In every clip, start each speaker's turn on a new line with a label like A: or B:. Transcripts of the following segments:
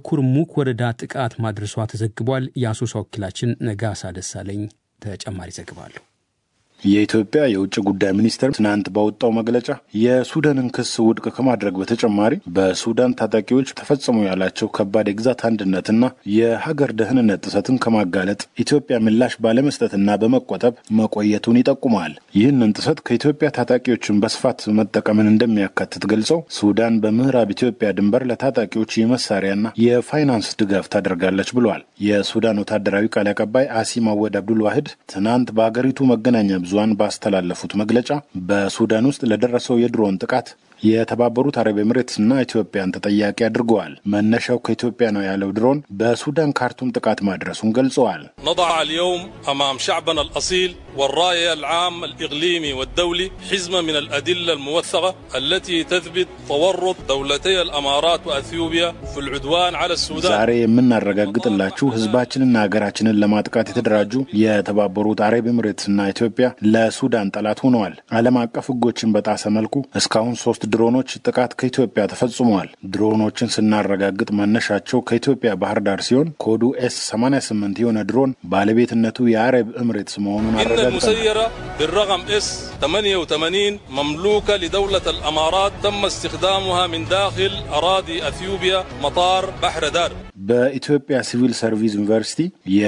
A: በኩርሙክ ወረዳ ጥቃት ማድረሷ ተዘግቧል። የአሶሳ ወኪላችን ነጋሳ ደሳለኝ ተጨማሪ ዘገባ አለው።
B: የኢትዮጵያ የውጭ ጉዳይ ሚኒስቴር ትናንት ባወጣው መግለጫ የሱዳንን ክስ ውድቅ ከማድረግ በተጨማሪ በሱዳን ታጣቂዎች ተፈጸሙ ያላቸው ከባድ የግዛት አንድነትና የሀገር ደህንነት ጥሰትን ከማጋለጥ ኢትዮጵያ ምላሽ ባለመስጠትና በመቆጠብ መቆየቱን ይጠቁማል። ይህንን ጥሰት ከኢትዮጵያ ታጣቂዎችን በስፋት መጠቀምን እንደሚያካትት ገልጸው ሱዳን በምዕራብ ኢትዮጵያ ድንበር ለታጣቂዎች የመሳሪያና የፋይናንስ ድጋፍ ታደርጋለች ብለዋል። የሱዳን ወታደራዊ ቃል አቀባይ አሲም አወድ አብዱል ዋህድ ትናንት በአገሪቱ መገናኛ ብዙሃን ባስተላለፉት መግለጫ በሱዳን ውስጥ ለደረሰው የድሮን ጥቃት የተባበሩት አረብ ኤምሬትስና ኢትዮጵያን ተጠያቂ አድርገዋል። መነሻው ከኢትዮጵያ ነው ያለው ድሮን በሱዳን ካርቱም ጥቃት ማድረሱን ገልጸዋል።
C: نضع اليوم أمام شعبنا الأصيل والرأي العام الإقليمي والدولي حزمة من الأدلة الموثقة التي تثبت تورط دولتي الأمارات وأثيوبيا في العدوان على السودان
B: ዛሬ የምናረጋግጥላችሁ ህዝባችንና ሀገራችንን ለማጥቃት የተደራጁ የተባበሩት አረብ ኤምሬትስና ኢትዮጵያ ለሱዳን ጠላት ሆነዋል። ዓለም አቀፍ ህጎችን በጣሰ መልኩ እስካሁን ሶስት ድሮኖች ጥቃት ከኢትዮጵያ ተፈጽመዋል። ድሮኖችን ስናረጋግጥ መነሻቸው ከኢትዮጵያ ባህር ዳር ሲሆን ኮዱ ኤስ 88 የሆነ ድሮን ባለቤትነቱ የአረብ ኤምሬትስ መሆኑን
C: إن
B: አረጋግጠናል።
C: المسيرة بالرقم اس 88 مملوكة لدولة الأمارات تم استخدامها من داخل أراضي أثيوبيا مطار بحر دار
B: በኢትዮጵያ ሲቪል ሰርቪስ ዩኒቨርሲቲ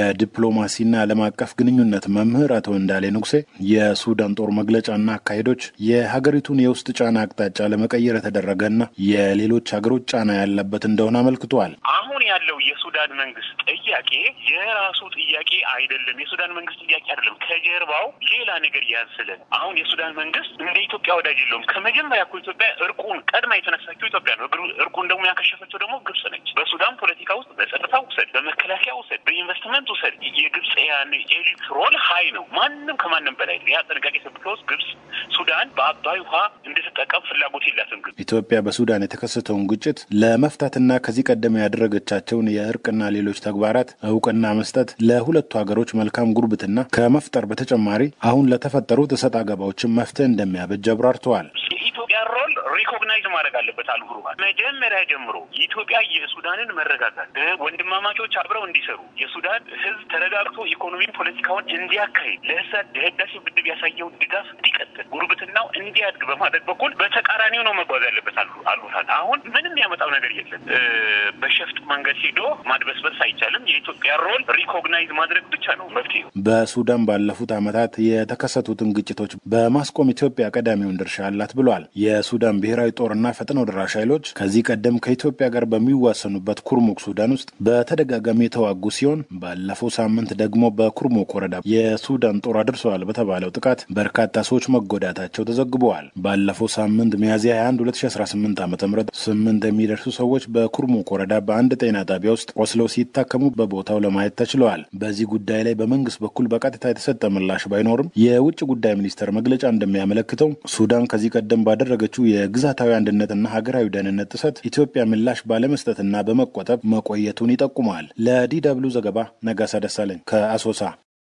B: የዲፕሎማሲና ዓለም አቀፍ ግንኙነት መምህር አቶ እንዳሌ ንጉሴ የሱዳን ጦር መግለጫና አካሄዶች የሀገሪቱን የውስጥ ጫና አቅጣጫ ለመቀየር የተደረገና የሌሎች ሀገሮች ጫና ያለበት እንደሆነ አመልክተዋል።
D: አሁን ያለው የሱዳን መንግስት ጥያቄ የራሱ ጥያቄ አይደለም። የሱዳን መንግስት ጥያቄ አይደለም። ከጀርባው ሌላ ነገር ያዝለን። አሁን የሱዳን መንግስት እንደ ኢትዮጵያ ወዳጅ የለውም። ከመጀመሪያ እኮ ኢትዮጵያ እርቁን ቀድማ የተነሳችው ኢትዮጵያ ነው። እግሩ- እርቁን ደግሞ ያከሸፈችው ደግሞ ግብጽ ነች። በሱዳን ፖለቲካ ውስጥ በጸጥታ ውሰድ፣ በመከላከያ ውሰድ፣ በኢንቨስትመንት ውሰድ፣ የግብጽ ያን ኤሊት ሮል ሀይ ነው። ማንም ከማንም በላይ ነው። ያ ጥንቃቄ ሰብከውስ ግብጽ ሱዳን በአባይ ውሃ እንድትጠቀም ፍላጎት የላትም። ግብጽ
B: ኢትዮጵያ በሱዳን የተከሰተውን ግጭት ለመፍታትና ከዚህ ቀደም ያደረገቻቸውን የእርቅና ሌሎች ተግባራት እውቅና መስጠት ለሁለቱ ሀገሮች መልካም ጉርብትና ከመፍጠር በተጨማሪ አሁን ለተፈጠሩት እሰጥ አገባዎችን መፍትሄ እንደሚያበጅ አብራርተዋል።
D: የኢትዮጵያ ሮል ሪኮግናይዝ ማድረግ አለበት። አልጉሩባ መጀመሪያ ጀምሮ ኢትዮጵያ የሱዳንን መረጋጋት እ ወንድማማቾች አብረው እንዲሰሩ የሱዳን ሕዝብ ተረጋግቶ ኢኮኖሚን ፖለቲካውን እንዲያካሂድ ለህሳት ለህዳሴ ግድብ ያሳየው ድጋፍ እንዲቀጥል ጉርብትናው እንዲያድግ በማድረግ በኩል በተቃራኒው ነው መጓዝ ያለበት። አሉ አሉታል አሁን ምንም ያመጣው ነገር የለም። እ በሸፍጥ መንገድ ሄዶ ማድበስበስ አይቻልም። የኢትዮጵያ ሮል ሪኮግናይዝ ማድረግ ብቻ ነው መፍትሄው።
B: በሱዳን ባለፉት ዓመታት የተከሰቱትን ግጭቶች በማስቆም ኢትዮጵያ ቀዳሚውን ድርሻ አላት ብሏል። የሱዳን ብሔራዊ ጦርና ፈጥኖ ደራሽ ኃይሎች ከዚህ ቀደም ከኢትዮጵያ ጋር በሚዋሰኑበት ኩርሙክ ሱዳን ውስጥ በተደጋጋሚ የተዋጉ ሲሆን ባለፈው ሳምንት ደግሞ በኩርሙክ ወረዳ የሱዳን ጦር አድርሰዋል በተባለው ጥቃት በርካታ ሰዎች መጎዳታቸው ተዘግበዋል። ባለፈው ሳምንት ሚያዝያ 21 2018 ዓ ም ስምንት የሚደርሱ ሰዎች በኩርሙክ ወረዳ በአንድ ጤና ጣቢያ ውስጥ ቆስለው ሲታከሙ በቦታው ለማየት ተችለዋል። በዚህ ጉዳይ ላይ በመንግስት በኩል በቀጥታ የተሰጠ ምላሽ ባይኖርም የውጭ ጉዳይ ሚኒስቴር መግለጫ እንደሚያመለክተው ሱዳን ከዚህ ቀደም ባደረገችው የግዛታዊ አንድነትና ሀገራዊ ደህንነት ጥሰት ኢትዮጵያ ምላሽ ባለመስጠትና በመቆጠብ መቆየቱን ይጠቁማል። ለዲ ደብልዩ ዘገባ ነጋሳ ደሳለኝ ከአሶሳ።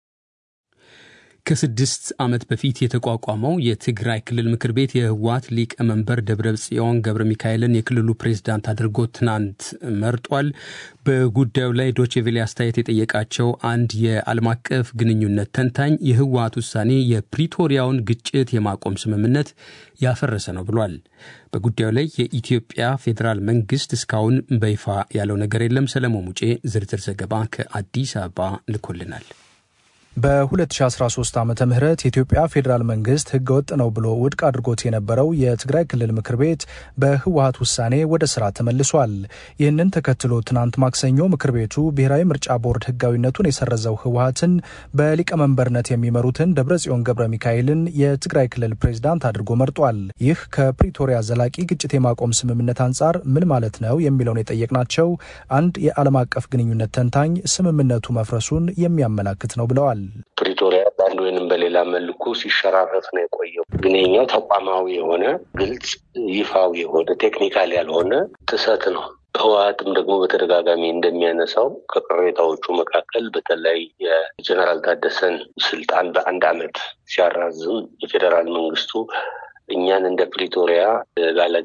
A: ከስድስት ዓመት በፊት የተቋቋመው የትግራይ ክልል ምክር ቤት የህወሓት ሊቀመንበር ደብረ ጽዮን ገብረ ሚካኤልን የክልሉ ፕሬዝዳንት አድርጎ ትናንት መርጧል። በጉዳዩ ላይ ዶቼቬሌ አስተያየት የጠየቃቸው አንድ የዓለም አቀፍ ግንኙነት ተንታኝ የህወሓት ውሳኔ የፕሪቶሪያውን ግጭት የማቆም ስምምነት ያፈረሰ ነው ብሏል። በጉዳዩ ላይ የኢትዮጵያ ፌዴራል መንግስት እስካሁን በይፋ ያለው ነገር የለም። ሰለሞን ሙጬ ዝርዝር ዘገባ ከአዲስ አበባ ልኮልናል።
E: በ2013 ዓ ም የኢትዮጵያ ፌዴራል መንግስት ህገወጥ ነው ብሎ ውድቅ አድርጎት የነበረው የትግራይ ክልል ምክር ቤት በህወሀት ውሳኔ ወደ ስራ ተመልሷል። ይህንን ተከትሎ ትናንት ማክሰኞ ምክር ቤቱ ብሔራዊ ምርጫ ቦርድ ህጋዊነቱን የሰረዘው ህወሀትን በሊቀመንበርነት የሚመሩትን ደብረጽዮን ገብረ ሚካኤልን የትግራይ ክልል ፕሬዝዳንት አድርጎ መርጧል። ይህ ከፕሪቶሪያ ዘላቂ ግጭት የማቆም ስምምነት አንጻር ምን ማለት ነው የሚለውን የጠየቅናቸው አንድ የዓለም አቀፍ ግንኙነት ተንታኝ ስምምነቱ መፍረሱን የሚያመላክት ነው ብለዋል።
F: ፕሪቶሪያ በአንድ ወይንም በሌላ መልኩ ሲሸራረፍ ነው የቆየው። ግን የኛው ተቋማዊ የሆነ ግልጽ፣ ይፋዊ የሆነ ቴክኒካል ያልሆነ ጥሰት ነው። ህወሀትም ደግሞ በተደጋጋሚ እንደሚያነሳው ከቅሬታዎቹ መካከል በተለይ የጀነራል ታደሰን ስልጣን በአንድ አመት ሲያራዝም የፌዴራል መንግስቱ እኛን እንደ ፕሪቶሪያ ባለድርሻ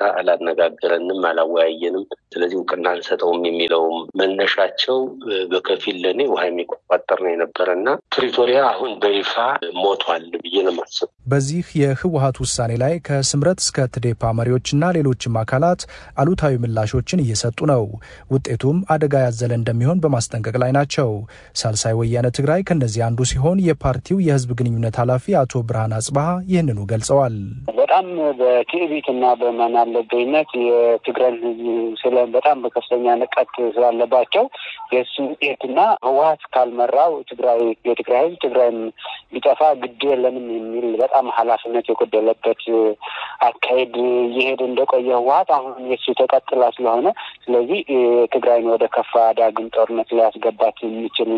F: አላነጋገረንም፣ አላወያየንም፣ ስለዚህ እውቅና አንሰጠውም የሚለውም መነሻቸው በከፊል ለእኔ ውሃ የሚቆጣጠር ነው የነበረ እና ፕሪቶሪያ አሁን በይፋ ሞቷል ብዬ ነው የማስበው።
E: በዚህ የህወሀት ውሳኔ ላይ ከስምረት እስከ ትዴፓ መሪዎችና ሌሎችም አካላት አሉታዊ ምላሾችን እየሰጡ ነው። ውጤቱም አደጋ ያዘለ እንደሚሆን በማስጠንቀቅ ላይ ናቸው። ሳልሳይ ወያነ ትግራይ ከእነዚህ አንዱ ሲሆን የፓርቲው የህዝብ ግንኙነት ኃላፊ አቶ ብርሃን አጽባሀ ይህንኑ ገልጸዋል።
G: በጣም በትዕቢትና በማናለበኝነት የትግራይን ህዝብ ስለ በጣም በከፍተኛ ንቀት ስላለባቸው የእሱ ውጤትና ህወሀት ካልመራው ትግራይ የትግራይ ህዝብ ትግራይም ሊጠፋ ግድ የለንም የሚል በጣም ኃላፊነት የጎደለበት አካሄድ እየሄደ እንደቆየ ህወሀት አሁን የሱ ተቀጥላ ስለሆነ ስለዚህ ትግራይን ወደ ከፋ ዳግም ጦርነት ሊያስገባት የሚችል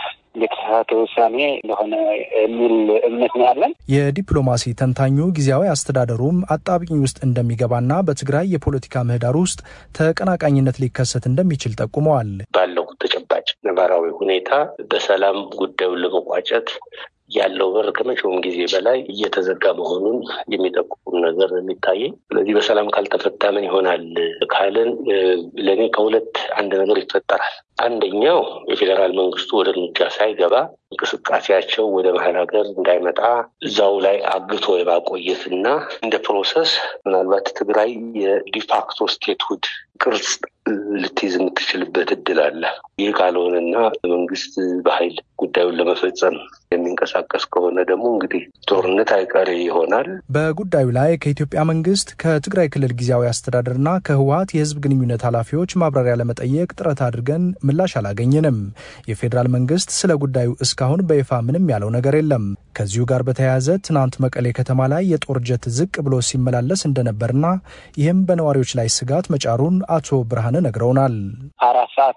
G: የተሳሳተ ውሳኔ እንደሆነ የሚል እምነት ነው ያለን።
E: የዲፕሎማሲ ተንታኙ ጊዜያዊ አስተዳደሩም አጣብቂኝ ውስጥ እንደሚገባና በትግራይ የፖለቲካ ምህዳር ውስጥ ተቀናቃኝነት ሊከሰት እንደሚችል ጠቁመዋል።
F: ባለው ተጨባጭ ነባራዊ ሁኔታ በሰላም ጉዳዩን ለመቋጨት ያለው በር ከመቼውም ጊዜ በላይ እየተዘጋ መሆኑን የሚጠቁም ነገር የሚታየኝ። ስለዚህ በሰላም ካልተፈታ ምን ይሆናል ካልን ለእኔ ከሁለት አንድ ነገር ይፈጠራል። አንደኛው የፌዴራል መንግስቱ ወደ እርምጃ ሳይገባ እንቅስቃሴያቸው ወደ መሀል ሀገር እንዳይመጣ እዛው ላይ አግቶ የማቆየትና እንደ ፕሮሰስ ምናልባት ትግራይ የዲፋክቶ ስቴትሁድ ቅርጽ ልትይዝ የምትችልበት እድል አለ። ይህ ካልሆነና መንግስት በኃይል ጉዳዩን ለመፈጸም የሚንቀሳቀስ ከሆነ ደግሞ እንግዲህ ጦርነት አይቀሬ ይሆናል።
E: በጉዳዩ ላይ ከኢትዮጵያ መንግስት ከትግራይ ክልል ጊዜያዊ አስተዳደርና ከህወሀት የህዝብ ግንኙነት ኃላፊዎች ማብራሪያ ለመጠየቅ ጥረት አድርገን ምላሽ አላገኘንም። የፌዴራል መንግስት ስለ ጉዳዩ እስካሁን በይፋ ምንም ያለው ነገር የለም። ከዚሁ ጋር በተያያዘ ትናንት መቀሌ ከተማ ላይ የጦር ጀት ዝቅ ብሎ ሲመላለስ እንደነበርና ይህም በነዋሪዎች ላይ ስጋት መጫሩን አቶ ብርሃነ ነግረውናል።
G: አራት ሰዓት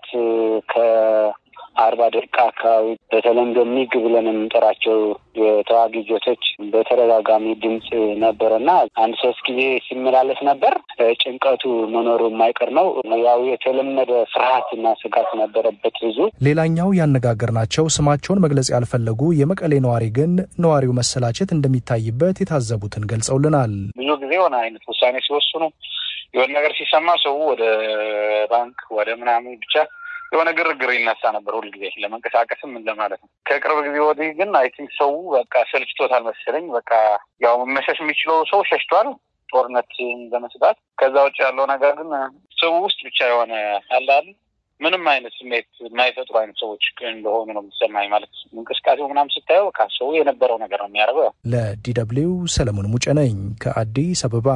G: ከአርባ ደቂቃ አካባቢ በተለምዶ ሚግ ብለን የምንጠራቸው የተዋጊ ጀቶች በተደጋጋሚ ድምፅ ነበረና አንድ ሶስት ጊዜ ሲመላለስ ነበር። ጭንቀቱ መኖሩ የማይቀር ነው። ያው የተለመደ ፍርሃትና ስጋት ነበረበት ብዙ።
E: ሌላኛው ያነጋገርናቸው ስማቸውን መግለጽ ያልፈለጉ የመቀሌ ነዋሪ ግን ነዋሪው መሰላቸት እንደሚታይበት የታዘቡትን ገልጸውልናል።
H: ብዙ ጊዜ የሆነ አይነት ውሳኔ ሲወስኑ የሆነ ነገር ሲሰማ ሰው ወደ ባንክ ወደ ምናምን ብቻ የሆነ ግርግር ይነሳ ነበር ሁልጊዜ ለመንቀሳቀስም ምን ለማለት ነው። ከቅርብ ጊዜ ወዲህ ግን አይ ቲንክ ሰው በቃ ሰልችቶታል መሰለኝ። በቃ ያው መሸሽ የሚችለው ሰው ሸሽቷል ጦርነት በመስጋት ከዛ ውጭ ያለው ነገር ግን ሰው ውስጥ ብቻ የሆነ አላል ምንም አይነት ስሜት የማይፈጥሩ አይነት ሰዎች እንደሆኑ ነው የሚሰማኝ። ማለት እንቅስቃሴው ምናምን ስታየው በቃ ሰው የነበረው ነገር ነው የሚያደርገው።
E: ለዲ ደብልዩ ሰለሞን ሙጬ ነኝ ከአዲስ አበባ።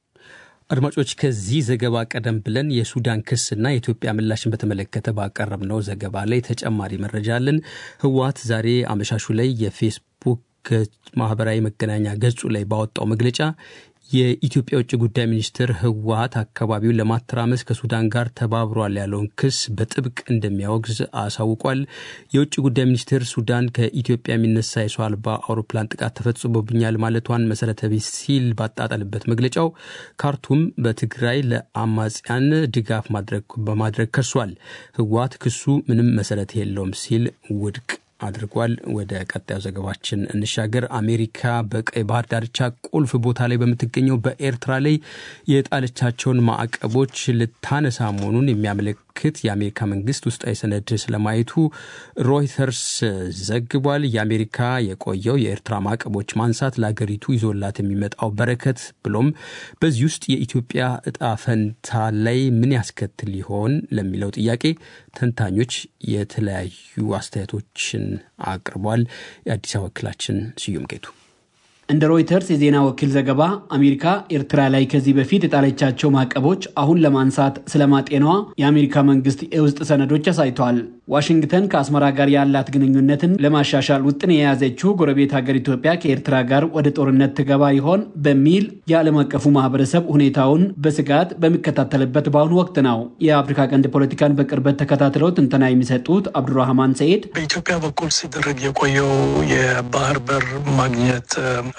A: አድማጮች ከዚህ ዘገባ ቀደም ብለን የሱዳን ክስና የኢትዮጵያ ምላሽን በተመለከተ ባቀረብነው ዘገባ ላይ ተጨማሪ መረጃ አለን። ህወሓት ዛሬ አመሻሹ ላይ የፌስቡክ ማህበራዊ መገናኛ ገጹ ላይ ባወጣው መግለጫ የኢትዮጵያ ውጭ ጉዳይ ሚኒስትር ህወሓት አካባቢውን ለማተራመስ ከሱዳን ጋር ተባብሯል ያለውን ክስ በጥብቅ እንደሚያወግዝ አሳውቋል። የውጭ ጉዳይ ሚኒስትር ሱዳን ከኢትዮጵያ የሚነሳ የሰው አልባ አውሮፕላን ጥቃት ተፈጽሞብኛል ማለቷን መሰረተ ቢስ ሲል ባጣጠልበት መግለጫው ካርቱም በትግራይ ለአማጽያን ድጋፍ በማድረግ ከሷል። ህወሓት ክሱ ምንም መሰረት የለውም ሲል ውድቅ አድርጓል። ወደ ቀጣዩ ዘገባችን እንሻገር። አሜሪካ በቀይ ባህር ዳርቻ ቁልፍ ቦታ ላይ በምትገኘው በኤርትራ ላይ የጣለቻቸውን ማዕቀቦች ልታነሳ መሆኑን የሚያመለክት የአሜሪካ መንግስት ውስጣዊ ሰነድ ስለማየቱ ሮይተርስ ዘግቧል። የአሜሪካ የቆየው የኤርትራ ማዕቀቦች ማንሳት ለሀገሪቱ ይዞላት የሚመጣው በረከት ብሎም በዚህ ውስጥ የኢትዮጵያ እጣ ፈንታ ላይ ምን ያስከትል ሊሆን ለሚለው ጥያቄ ተንታኞች የተለያዩ አስተያየቶችን አቅርቧል። የአዲስ አበባ ወኪላችን ስዩም ጌቱ
I: እንደ ሮይተርስ የዜና ወኪል ዘገባ አሜሪካ ኤርትራ ላይ ከዚህ በፊት የጣለቻቸው ማዕቀቦች አሁን ለማንሳት ስለማጤኗ የአሜሪካ መንግስት የውስጥ ሰነዶች አሳይተዋል። ዋሽንግተን ከአስመራ ጋር ያላት ግንኙነትን ለማሻሻል ውጥን የያዘችው ጎረቤት ሀገር ኢትዮጵያ ከኤርትራ ጋር ወደ ጦርነት ትገባ ይሆን በሚል የዓለም አቀፉ ማህበረሰብ ሁኔታውን በስጋት በሚከታተልበት በአሁኑ ወቅት ነው። የአፍሪካ ቀንድ ፖለቲካን በቅርበት ተከታትለው ትንተና የሚሰጡት አብዱራህማን ሰኢድ
J: በኢትዮጵያ በኩል ሲደረግ የቆየው የባህር በር ማግኘት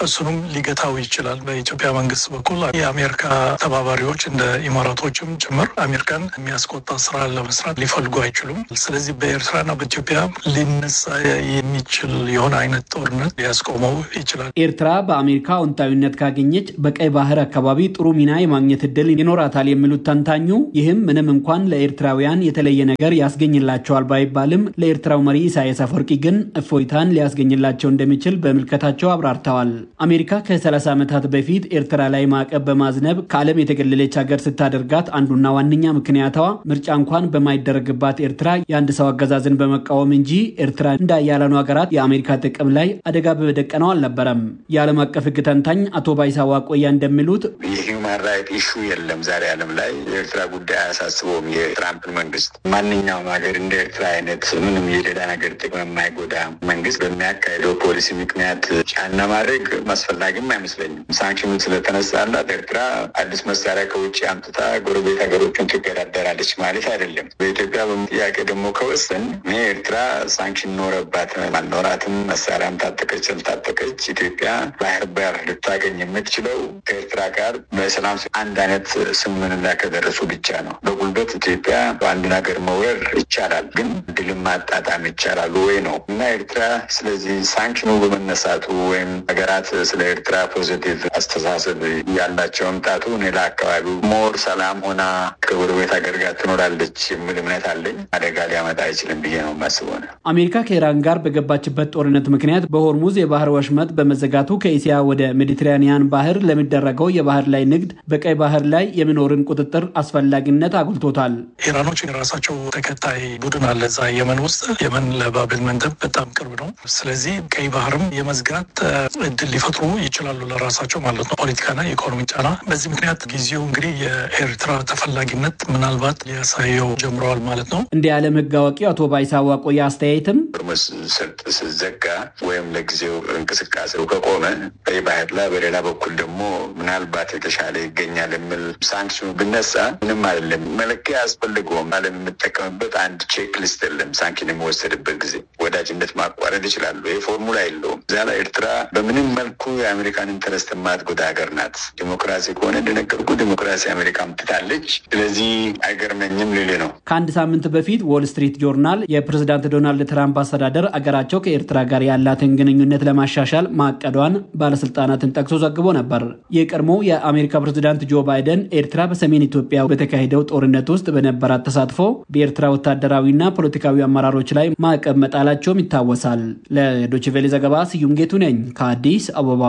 J: እሱንም ሊገታው ይችላል። በኢትዮጵያ መንግስት በኩል የአሜሪካ ተባባሪዎች እንደ ኢማራቶችም ጭምር አሜሪካን የሚያስቆጣ ስራ ለመስራት ሊፈልጉ አይችሉም። ስለዚህ በኤርትራና በኢትዮጵያ ሊነሳ የሚችል የሆነ አይነት ጦርነት ሊያስቆመው ይችላል።
I: ኤርትራ በአሜሪካ አዎንታዊነት ካገኘች በቀይ ባህር አካባቢ ጥሩ ሚና የማግኘት እድል ይኖራታል የሚሉት ተንታኙ፣ ይህም ምንም እንኳን ለኤርትራውያን የተለየ ነገር ያስገኝላቸዋል ባይባልም ለኤርትራው መሪ ኢሳያስ አፈወርቂ ግን እፎይታን ሊያስገኝላቸው እንደሚችል በምልከታቸው አብራርተዋል። አሜሪካ ከ30 ዓመታት በፊት ኤርትራ ላይ ማዕቀብ በማዝነብ ከዓለም የተገለለች ሀገር ስታደርጋት አንዱና ዋነኛ ምክንያቷ ምርጫ እንኳን በማይደረግባት ኤርትራ የአንድ ሰው አገዛዝን በመቃወም እንጂ ኤርትራ እንደ አያላኑ ሀገራት የአሜሪካ ጥቅም ላይ አደጋ በመደቀነው አልነበረም። የዓለም አቀፍ ሕግ ተንታኝ አቶ ባይሳ ዋቆያ እንደሚሉት
K: የሂውማን ራይት ኢሹ የለም ዛሬ ዓለም ላይ የኤርትራ ጉዳይ አያሳስበውም። የትራምፕን መንግስት ማንኛውም ሀገር እንደ ኤርትራ አይነት ምንም የሌላ ነገር ጥቅም የማይጎዳ መንግስት በሚያካሄደው ፖሊሲ ምክንያት ጫና ማድረግ አስፈላጊም አይመስለኝም። ሳንክሽኑ ስለተነሳላት ኤርትራ አዲስ መሳሪያ ከውጭ አምጥታ ጎረቤት ሀገሮችን ትገዳደራለች ማለት አይደለም። በኢትዮጵያ ጥያቄ ደግሞ ከወሰን እኔ ኤርትራ ሳንክሽን ኖረባት አልኖራትም መሳሪያም ታጠቀች አልታጠቀች ኢትዮጵያ ባህር በር ልታገኝ የምትችለው ከኤርትራ ጋር በሰላም አንድ አይነት ስምምነት ከደረሱ ብቻ ነው። በጉልበት ኢትዮጵያ በአንድን ሀገር መውረር ይቻላል፣ ግን ድልም ማጣጣም ይቻላል ወይ ነው እና ኤርትራ ስለዚህ ሳንክሽኑ በመነሳቱ ወይም ሀገራት ስለ ኤርትራ ፖዚቲቭ አስተሳሰብ ያላቸው መምጣቱ እኔ ለአካባቢው ሞር ሰላም ሆና ከጎረቤት ሀገር ጋር ትኖራለች የሚል እምነት አለኝ። አደጋ ሊያመጣ አይችልም ብዬ ነው የማስበው ነው።
I: አሜሪካ ከኢራን ጋር በገባችበት ጦርነት ምክንያት በሆርሙዝ የባህር ወሽመጥ በመዘጋቱ ከእስያ ወደ ሜዲትራኒያን ባህር ለሚደረገው የባህር ላይ ንግድ በቀይ ባህር ላይ የሚኖርን ቁጥጥር አስፈላጊነት አጉልቶታል።
J: ኢራኖች የራሳቸው ተከታይ ቡድን አለ እዛ የመን ውስጥ። የመን ለባብል መንደብ በጣም ቅርብ ነው። ስለዚህ ቀይ ባህርም የመዝጋት እድል ሊፈጥሩ ይችላሉ ለራሳቸው ማለት ነው። ፖለቲካና የኢኮኖሚ ጫና። በዚህ ምክንያት ጊዜው እንግዲህ የኤርትራ ተፈላጊነት ምናልባት ሊያሳየው ጀምረዋል ማለት ነው።
I: እንደ የዓለም ሕግ አዋቂው አቶ ባይሳ ዋቆያ አስተያየትም
K: ሆርሙዝ ሰርጥ ስዘጋ ወይም ለጊዜው እንቅስቃሴው ከቆመ ቀይ ባህር ላይ በሌላ በኩል ደግሞ ምናልባት የተሻለ ይገኛል የሚል ሳንክሽኑ ብነሳ ምንም አይደለም። መለኪያ አያስፈልገውም። ዓለም የምጠቀምበት አንድ ቼክ ሊስት የለም። ሳንክሽን የሚወሰድበት ጊዜ ወዳጅነት ማቋረጥ ይችላሉ። ይህ ፎርሙላ የለውም። እዚያ ላይ ኤርትራ በምንም መልኩ የአሜሪካን ኢንተረስት የማትጎዳ ሀገር ናት። ዲሞክራሲ ከሆነ እንደነገርኩ ዲሞክራሲ አሜሪካ ምትታለች። ስለዚህ አይገርመኝም ልል ነው።
I: ከአንድ ሳምንት በፊት ዎል ስትሪት ጆርናል የፕሬዝዳንት ዶናልድ ትራምፕ አስተዳደር አገራቸው ከኤርትራ ጋር ያላትን ግንኙነት ለማሻሻል ማቀዷን ባለስልጣናትን ጠቅሶ ዘግቦ ነበር። የቀድሞው የአሜሪካ ፕሬዝዳንት ጆ ባይደን ኤርትራ በሰሜን ኢትዮጵያ በተካሄደው ጦርነት ውስጥ በነበራት ተሳትፎ በኤርትራ ወታደራዊና ፖለቲካዊ አመራሮች ላይ ማዕቀብ መጣላቸውም ይታወሳል። ለዶችቬሌ ዘገባ ስዩም ጌቱ ነኝ ከአዲስ አበባ።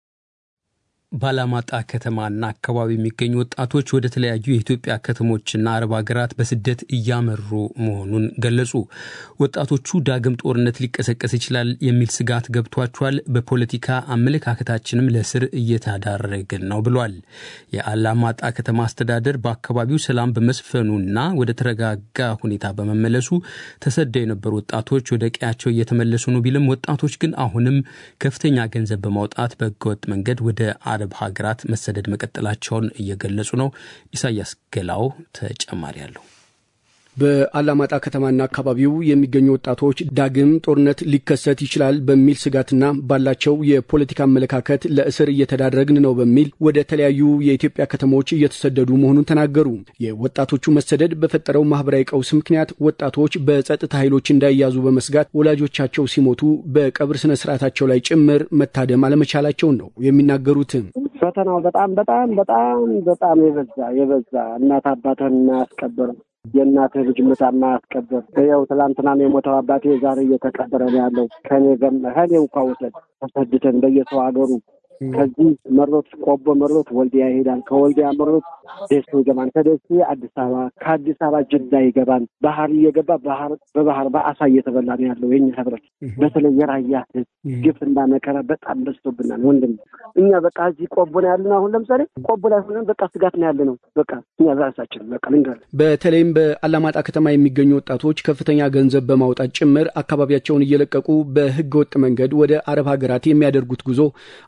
A: ባላማጣ ከተማና አካባቢ የሚገኙ ወጣቶች ወደ ተለያዩ የኢትዮጵያ ከተሞችና አረብ ሀገራት በስደት እያመሩ መሆኑን ገለጹ። ወጣቶቹ ዳግም ጦርነት ሊቀሰቀስ ይችላል የሚል ስጋት ገብቷቸዋል፣ በፖለቲካ አመለካከታችንም ለስር እየተዳረግን ነው ብሏል። የአላማጣ ከተማ አስተዳደር በአካባቢው ሰላም በመስፈኑና ወደ ተረጋጋ ሁኔታ በመመለሱ ተሰደው የነበሩ ወጣቶች ወደ ቀያቸው እየተመለሱ ነው ቢልም ወጣቶች ግን አሁንም ከፍተኛ ገንዘብ በማውጣት በህገወጥ መንገድ ወደ አረብ ሀገራት መሰደድ መቀጠላቸውን እየገለጹ ነው። ኢሳያስ ገላው ተጨማሪ አለው።
L: በአላማጣ ከተማና አካባቢው የሚገኙ ወጣቶች ዳግም ጦርነት ሊከሰት ይችላል በሚል ስጋትና ባላቸው የፖለቲካ አመለካከት ለእስር እየተዳረግን ነው በሚል ወደ ተለያዩ የኢትዮጵያ ከተሞች እየተሰደዱ መሆኑን ተናገሩ። የወጣቶቹ መሰደድ በፈጠረው ማህበራዊ ቀውስ ምክንያት ወጣቶች በጸጥታ ኃይሎች እንዳይያዙ በመስጋት ወላጆቻቸው ሲሞቱ በቀብር ስነ ስርዓታቸው ላይ ጭምር መታደም አለመቻላቸውን ነው የሚናገሩት።
M: ፈተናው በጣም በጣም በጣም በጣም የበዛ የበዛ እናት አባትህን የማያስቀብር የእናትህ ልጅ ምታ የማያስቀብር ያው ትላንትናም የሞተው አባቴ ዛሬ እየተቀበረ ነው ያለው። ከኔ ገም ከኔ እንኳ ውሰድ ተሰድተን በየሰው ሀገሩ ከዚህ መሮት ቆቦ መሮት ወልዲያ ይሄዳል። ከወልዲያ መሮት ደሴ ይገባል። ከደሴ አዲስ አበባ፣ ከአዲስ አበባ ጅዳ ይገባል። ባህር እየገባ ባህር በባህር በአሳ እየተበላ ነው ያለው የኛ ህብረት። በተለይ የራያ ህዝብ ግፍና መከራ በጣም በዝቶብናል ወንድም። እኛ በቃ እዚህ ቆቦ ነው ያለነው። አሁን ለምሳሌ ቆቦ ላይ ሆነን በቃ ስጋት ነው ያለነው። በቃ እኛ ራሳችን በቃ ልንገር
L: በተለይም በአላማጣ ከተማ የሚገኙ ወጣቶች ከፍተኛ ገንዘብ በማውጣት ጭምር አካባቢያቸውን እየለቀቁ በህገ ወጥ መንገድ ወደ አረብ ሀገራት የሚያደርጉት ጉዞ አሁንም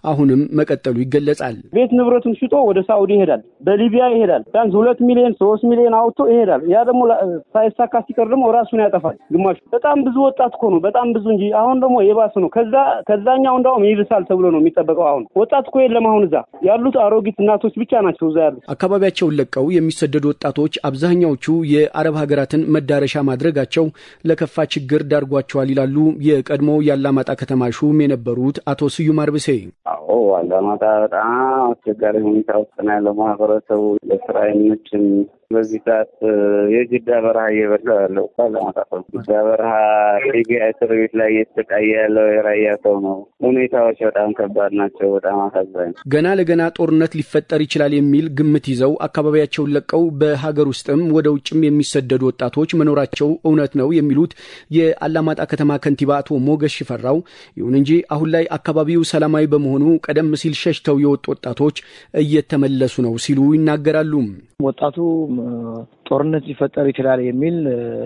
L: መቀጠሉ ይገለጻል።
N: ቤት ንብረቱን ሽጦ ወደ ሳኡዲ ይሄዳል፣ በሊቢያ ይሄዳል። ቢያንስ ሁለት ሚሊዮን ሶስት ሚሊዮን አውጥቶ ይሄዳል። ያ ደግሞ ሳይሳካ ሲቀር ደግሞ ራሱን ያጠፋል። ግማሹ በጣም ብዙ ወጣት እኮ ነው፣ በጣም ብዙ እንጂ አሁን ደግሞ የባሰ ነው። ከዛ ከዛኛው እንዳውም ይብሳል ተብሎ ነው የሚጠበቀው። አሁን ወጣት እኮ የለም። አሁን እዛ ያሉት አሮጊት እናቶች ብቻ ናቸው እዛ ያሉት።
L: አካባቢያቸውን ለቀው የሚሰደዱ ወጣቶች አብዛኛዎቹ የአረብ ሀገራትን መዳረሻ ማድረጋቸው ለከፋ ችግር ዳርጓቸዋል ይላሉ የቀድሞ የአላማጣ ከተማ ሹም የነበሩት አቶ ስዩም አርብሴ።
O: አዎ አላማጣ በጣም አስቸጋሪ ሁኔታ ውስጥ ነው ያለው ማህበረሰቡ ለስራ አይመችም። በዚህ ሰዓት የጅዳ በረሃ እየበላ ያለው አላማጣ ሰው ጅዳ በረሃ ሊቢያ እስር ቤት ላይ እየተሰቃየ ያለው የራያ ሰው ነው። ሁኔታዎች በጣም ከባድ ናቸው። በጣም አሳዛኝ።
L: ገና ለገና ጦርነት ሊፈጠር ይችላል የሚል ግምት ይዘው አካባቢያቸውን ለቀው በሀገር ውስጥም ወደ ውጭም የሚሰደዱ ወጣቶች መኖራቸው እውነት ነው የሚሉት የአላማጣ ከተማ ከንቲባ አቶ ሞገስ ሽፈራው፣ ይሁን እንጂ አሁን ላይ አካባቢው ሰላማዊ በመሆኑ ቀደም ሲል ሸሽተው የወጡ ወጣቶች እየተመለሱ ነው ሲሉ ይናገራሉ።
P: ወጣቱ ጦርነት ሊፈጠር ይችላል የሚል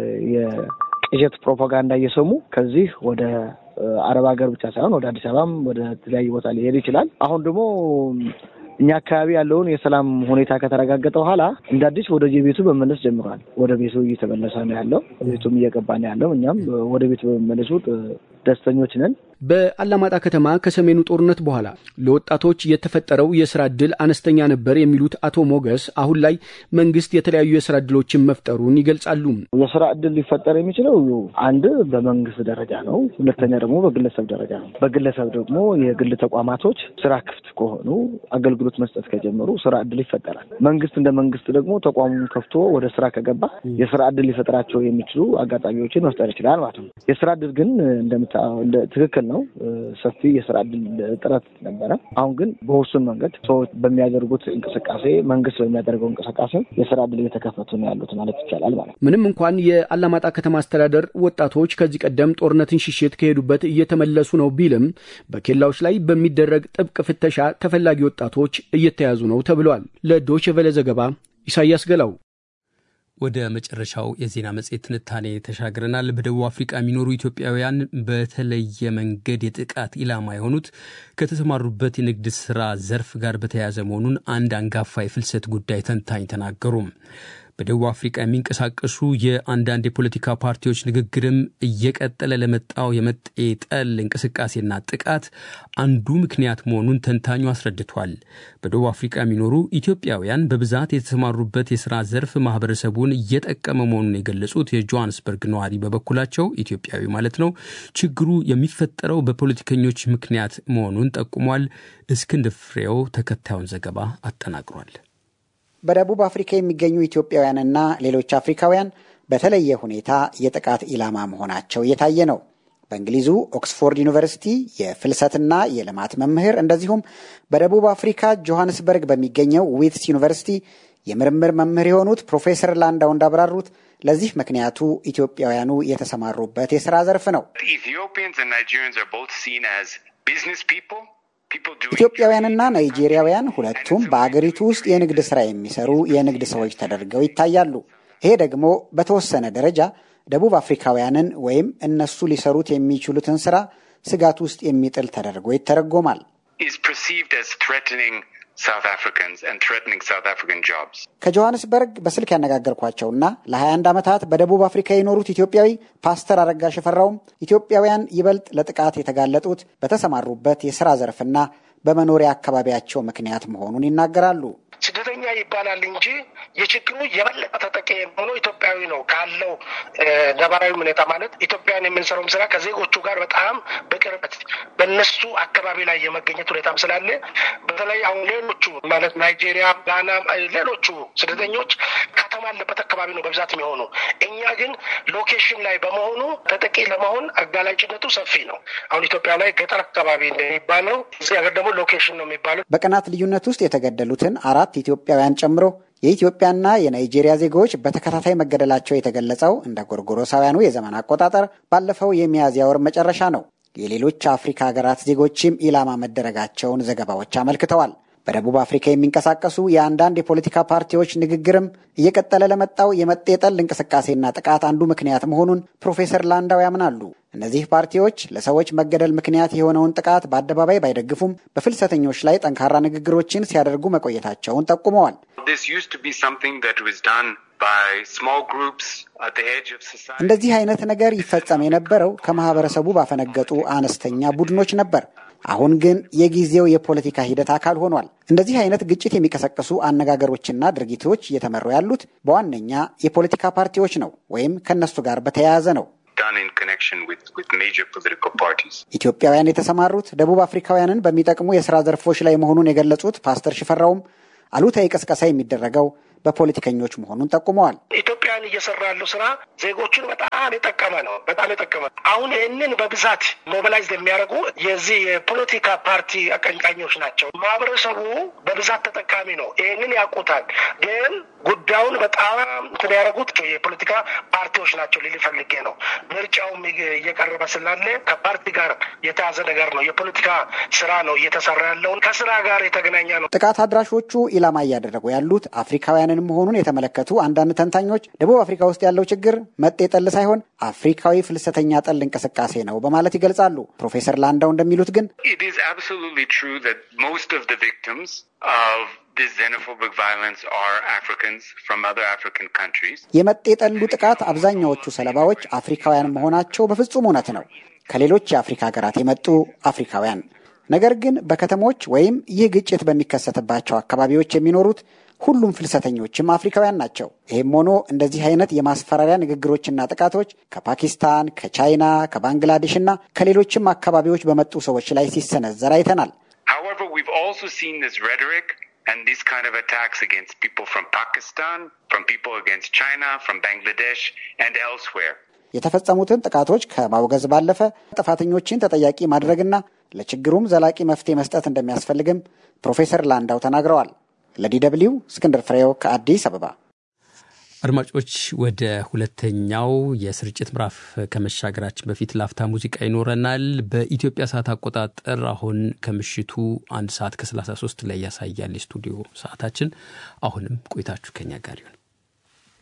P: የቅዠት ፕሮፓጋንዳ እየሰሙ ከዚህ ወደ አረብ ሀገር ብቻ ሳይሆን ወደ አዲስ አበባም ወደ ተለያዩ ቦታ ሊሄድ ይችላል። አሁን ደግሞ እኛ አካባቢ ያለውን የሰላም ሁኔታ ከተረጋገጠ በኋላ እንደ አዲስ ወደ የቤቱ መመለስ ጀምሯል። ወደ ቤቱ እየተመለሰ ነው ያለው፣ ቤቱም እየገባ ነው ያለው። እኛም ወደ ቤቱ በመመለሱ ደስተኞች ነን።
L: በአላማጣ ከተማ ከሰሜኑ ጦርነት በኋላ ለወጣቶች የተፈጠረው የስራ ዕድል አነስተኛ ነበር የሚሉት አቶ ሞገስ አሁን ላይ መንግስት የተለያዩ የስራ ዕድሎችን መፍጠሩን ይገልጻሉ።
P: የስራ ዕድል ሊፈጠር የሚችለው አንድ በመንግስት ደረጃ ነው። ሁለተኛ ደግሞ በግለሰብ ደረጃ ነው። በግለሰብ ደግሞ የግል ተቋማቶች ስራ ክፍት ከሆኑ አገልግሎት መስጠት ከጀመሩ ስራ ዕድል ይፈጠራል። መንግስት እንደ መንግስት ደግሞ ተቋሙን ከፍቶ ወደ ስራ ከገባ የስራ ዕድል ሊፈጥራቸው የሚችሉ አጋጣሚዎችን መፍጠር ይችላል ማለት ነው። የስራ ዕድል ግን እንደምታ ትክክል ነው። ሰፊ የስራ ዕድል ጥረት ነበረ። አሁን ግን በውሱን መንገድ ሰዎች በሚያደርጉት እንቅስቃሴ፣ መንግስት በሚያደርገው እንቅስቃሴ የስራ ዕድል እየተከፈቱ ነው ያሉት ማለት ይቻላል ማለት ነው።
L: ምንም እንኳን የአላማጣ ከተማ አስተዳደር ወጣቶች ከዚህ ቀደም ጦርነትን ሽሽት ከሄዱበት እየተመለሱ ነው ቢልም በኬላዎች ላይ በሚደረግ ጥብቅ ፍተሻ ተፈላጊ ወጣቶች እየተያዙ ነው ተብሏል። ለዶይቼ ቬለ ዘገባ ኢሳያስ ገላው።
A: ወደ መጨረሻው የዜና መጽሔት ትንታኔ ተሻግረናል። በደቡብ አፍሪቃ የሚኖሩ ኢትዮጵያውያን በተለየ መንገድ የጥቃት ኢላማ የሆኑት ከተሰማሩበት የንግድ ስራ ዘርፍ ጋር በተያያዘ መሆኑን አንድ አንጋፋ የፍልሰት ጉዳይ ተንታኝ ተናገሩ። በደቡብ አፍሪቃ የሚንቀሳቀሱ የአንዳንድ የፖለቲካ ፓርቲዎች ንግግርም እየቀጠለ ለመጣው የመጤ ጠል እንቅስቃሴና ጥቃት አንዱ ምክንያት መሆኑን ተንታኙ አስረድቷል። በደቡብ አፍሪቃ የሚኖሩ ኢትዮጵያውያን በብዛት የተሰማሩበት የስራ ዘርፍ ማህበረሰቡን እየጠቀመ መሆኑን የገለጹት የጆሃንስበርግ ነዋሪ በበኩላቸው ኢትዮጵያዊ ማለት ነው ችግሩ የሚፈጠረው በፖለቲከኞች ምክንያት መሆኑን ጠቁሟል። እስክንድር ፍሬው ተከታዩን ዘገባ አጠናቅሯል።
Q: በደቡብ አፍሪካ የሚገኙ ኢትዮጵያውያንና ሌሎች አፍሪካውያን በተለየ ሁኔታ የጥቃት ኢላማ መሆናቸው እየታየ ነው። በእንግሊዙ ኦክስፎርድ ዩኒቨርሲቲ የፍልሰትና የልማት መምህር እንደዚሁም በደቡብ አፍሪካ ጆሃንስበርግ በሚገኘው ዊትስ ዩኒቨርሲቲ የምርምር መምህር የሆኑት ፕሮፌሰር ላንዳው እንዳብራሩት ለዚህ ምክንያቱ ኢትዮጵያውያኑ የተሰማሩበት የስራ ዘርፍ ነው። ኢትዮጵያውያንና ናይጄሪያውያን ሁለቱም በአገሪቱ ውስጥ የንግድ ሥራ የሚሰሩ የንግድ ሰዎች ተደርገው ይታያሉ። ይሄ ደግሞ በተወሰነ ደረጃ ደቡብ አፍሪካውያንን ወይም እነሱ ሊሰሩት የሚችሉትን ሥራ ስጋት ውስጥ የሚጥል ተደርጎ ይተረጎማል። ከጆሃንስበርግ በስልክ ያነጋገርኳቸውና ለ21 ዓመታት በደቡብ አፍሪካ የኖሩት ኢትዮጵያዊ ፓስተር አረጋ ሽፈራውም ኢትዮጵያውያን ይበልጥ ለጥቃት የተጋለጡት በተሰማሩበት የሥራ ዘርፍና በመኖሪያ አካባቢያቸው ምክንያት መሆኑን ይናገራሉ።
R: ስደተኛ ይባላል እንጂ የችግሩ የበለጠ ተጠቂ የሆነው ኢትዮጵያዊ ነው ካለው ነባራዊ ሁኔታ ማለት ኢትዮጵያን የምንሰራውም ስራ ከዜጎቹ ጋር በጣም በቅርበት በነሱ አካባቢ ላይ የመገኘት ሁኔታም ስላለ በተለይ አሁን ሌሎቹ ማለት ናይጄሪያ፣ ጋና፣ ሌሎቹ ስደተኞች ከተማ ያለበት አካባቢ ነው በብዛት የሚሆኑ። እኛ ግን ሎኬሽን ላይ በመሆኑ ተጠቂ ለመሆን አጋላጭነቱ ሰፊ ነው። አሁን ኢትዮጵያ ላይ ገጠር አካባቢ እንደሚባለው እዚህ ሀገር ደግሞ ሎኬሽን ነው የሚባለው።
Q: በቀናት ልዩነት ውስጥ የተገደሉትን አራት ኢትዮጵያውያን ጨምሮ የኢትዮጵያና የናይጄሪያ ዜጎች በተከታታይ መገደላቸው የተገለጸው እንደ ጎርጎሮሳውያኑ የዘመን አቆጣጠር ባለፈው የሚያዝያ ወር መጨረሻ ነው። የሌሎች አፍሪካ ሀገራት ዜጎችም ኢላማ መደረጋቸውን ዘገባዎች አመልክተዋል። በደቡብ አፍሪካ የሚንቀሳቀሱ የአንዳንድ የፖለቲካ ፓርቲዎች ንግግርም እየቀጠለ ለመጣው የመጤጠል እንቅስቃሴና ጥቃት አንዱ ምክንያት መሆኑን ፕሮፌሰር ላንዳው ያምናሉ። እነዚህ ፓርቲዎች ለሰዎች መገደል ምክንያት የሆነውን ጥቃት በአደባባይ ባይደግፉም በፍልሰተኞች ላይ ጠንካራ ንግግሮችን ሲያደርጉ መቆየታቸውን ጠቁመዋል። እንደዚህ አይነት ነገር ይፈጸም የነበረው ከማህበረሰቡ ባፈነገጡ አነስተኛ ቡድኖች ነበር። አሁን ግን የጊዜው የፖለቲካ ሂደት አካል ሆኗል። እንደዚህ አይነት ግጭት የሚቀሰቅሱ አነጋገሮችና ድርጊቶች እየተመሩ ያሉት በዋነኛ የፖለቲካ ፓርቲዎች ነው ወይም ከእነሱ ጋር በተያያዘ ነው። ኢትዮጵያውያን የተሰማሩት ደቡብ አፍሪካውያንን በሚጠቅሙ የስራ ዘርፎች ላይ መሆኑን የገለጹት ፓስተር ሽፈራውም አሉታዊ ቅስቀሳ የሚደረገው በፖለቲከኞች መሆኑን ጠቁመዋል።
R: ኢትዮጵያን እየሰራ ያለው ስራ ዜጎቹን በጣም የጠቀመ ነው። በጣም የጠቀመ አሁን ይህንን በብዛት ሞቢላይዝ የሚያደርጉ የዚህ የፖለቲካ ፓርቲ አቀንቃኞች ናቸው። ማህበረሰቡ በብዛት ተጠቃሚ ነው። ይህንን ያውቁታል። ግን ጉዳዩን በጣም እንትን ያደረጉት የፖለቲካ ፓርቲዎች ናቸው ልል ፈልጌ ነው። ምርጫውም እየቀረበ ስላለ ከፓርቲ ጋር የተያዘ ነገር ነው። የፖለቲካ ስራ ነው እየተሰራ ያለውን ከስራ ጋር የተገናኘ ነው።
Q: ጥቃት አድራሾቹ ኢላማ እያደረጉ ያሉት አፍሪካውያንን መሆኑን የተመለከቱ አንዳንድ ተንታኞች ደቡብ አፍሪካ ውስጥ ያለው ችግር መጤ ጠል ሳይሆን አፍሪካዊ ፍልሰተኛ ጠል እንቅስቃሴ ነው በማለት ይገልጻሉ። ፕሮፌሰር ላንዳው እንደሚሉት ግን የመጤ ጠሉ ጥቃት አብዛኛዎቹ ሰለባዎች አፍሪካውያን መሆናቸው በፍጹም እውነት ነው። ከሌሎች የአፍሪካ ሀገራት የመጡ አፍሪካውያን ነገር ግን በከተሞች ወይም ይህ ግጭት በሚከሰትባቸው አካባቢዎች የሚኖሩት ሁሉም ፍልሰተኞችም አፍሪካውያን ናቸው። ይህም ሆኖ እንደዚህ አይነት የማስፈራሪያ ንግግሮችና ጥቃቶች ከፓኪስታን፣ ከቻይና፣ ከባንግላዴሽ እና ከሌሎችም አካባቢዎች በመጡ ሰዎች ላይ ሲሰነዘር አይተናል።
S: and these kind of attacks against people from Pakistan, from people against China, from Bangladesh, and elsewhere.
Q: የተፈጸሙትን ጥቃቶች ከማውገዝ ባለፈ ጥፋተኞችን ተጠያቂ ማድረግና ለችግሩም ዘላቂ መፍትሄ መስጠት እንደሚያስፈልግም ፕሮፌሰር ላንዳው ተናግረዋል። ለዲ ደብልዩ እስክንድር ፍሬው ከአዲስ አበባ።
A: አድማጮች ወደ ሁለተኛው የስርጭት ምዕራፍ ከመሻገራችን በፊት ላፍታ ሙዚቃ ይኖረናል። በኢትዮጵያ ሰዓት አቆጣጠር አሁን ከምሽቱ አንድ ሰዓት ከ33 ላይ ያሳያል የስቱዲዮ ሰዓታችን። አሁንም ቆይታችሁ ከኛ ጋር ይሁን።